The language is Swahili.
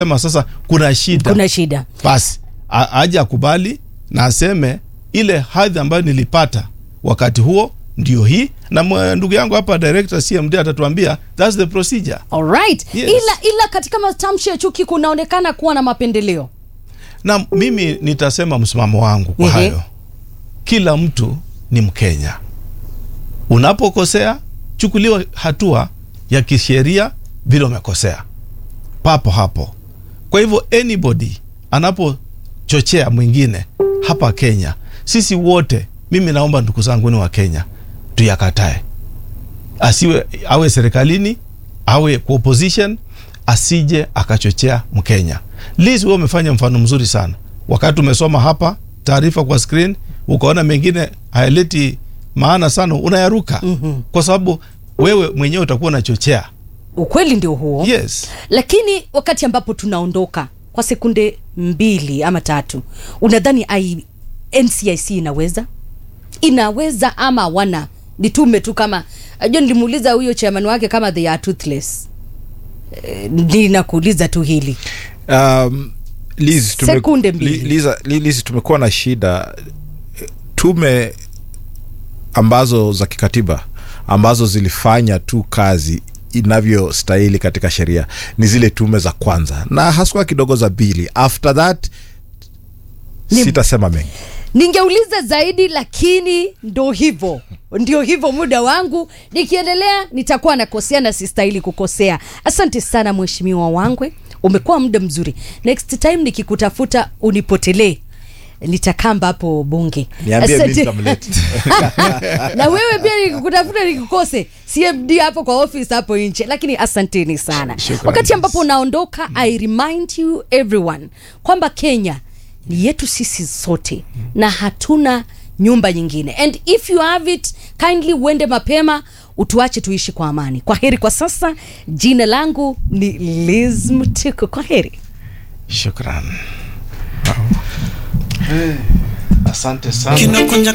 sema sasa kuna shida kuna shida basi a- aje akubali na aseme ile hadhi ambayo nilipata wakati huo ndio hii na mwe- ndugu yangu hapa director CMD atatuambia that's the procedure alright Yes. ila ila katika matamshi ya chuki kunaonekana kuwa na mapendeleo na mimi nitasema msimamo wangu kwa Ehe. hayo kila mtu ni mkenya unapokosea chukuliwa hatua ya kisheria vile umekosea papo hapo kwa hivyo anybody anapochochea mwingine hapa kenya sisi wote mimi naomba ndugu zangu ni wa kenya tuyakatae asiwe awe serikalini awe kwa opposition asije akachochea mkenya liz wewe umefanya mfano mzuri sana wakati umesoma hapa taarifa kwa screen ukaona mengine hayaleti maana sana unayaruka mm-hmm. kwa sababu wewe mwenyewe utakuwa unachochea ukweli ndio huo yes lakini wakati ambapo tunaondoka kwa sekunde mbili ama tatu unadhani I- ncic inaweza inaweza ama wana nitume tu kama ajua nilimuuliza huyo chairman wake kama they are toothless Eh, ninakuuliza tu hili um, Liz, tume, Sekunde mbili. Li- Liza- Li- Liz, tumekuwa na shida tume ambazo za kikatiba ambazo zilifanya tu kazi inavyostahili katika sheria ni zile tume za kwanza na haswa kidogo za pili after that Ni- sitasema mengi ningeuliza zaidi lakini ndo hivyo ndio hivyo muda wangu nikiendelea nitakuwa nakosea na sistahili kukosea asante sana mheshimiwa wangwe umekuwa muda mzuri next time nikikutafuta unipotelee nitakamba hapo bunge Niambie mimi Asante. nitamleta. na wewe pia nikikutafuta nikukose cmd hapo kwa office hapo nje lakini asanteni sana Shukrani. wakati ambapo unaondoka i remind you everyone kwamba kenya ni yetu sisi sote na hatuna nyumba nyingine and if you have it kindly uende mapema utuache tuishi kwa amani kwa heri kwa sasa jina langu ni liz mtiko kwa heri shukran asante sana kinakunja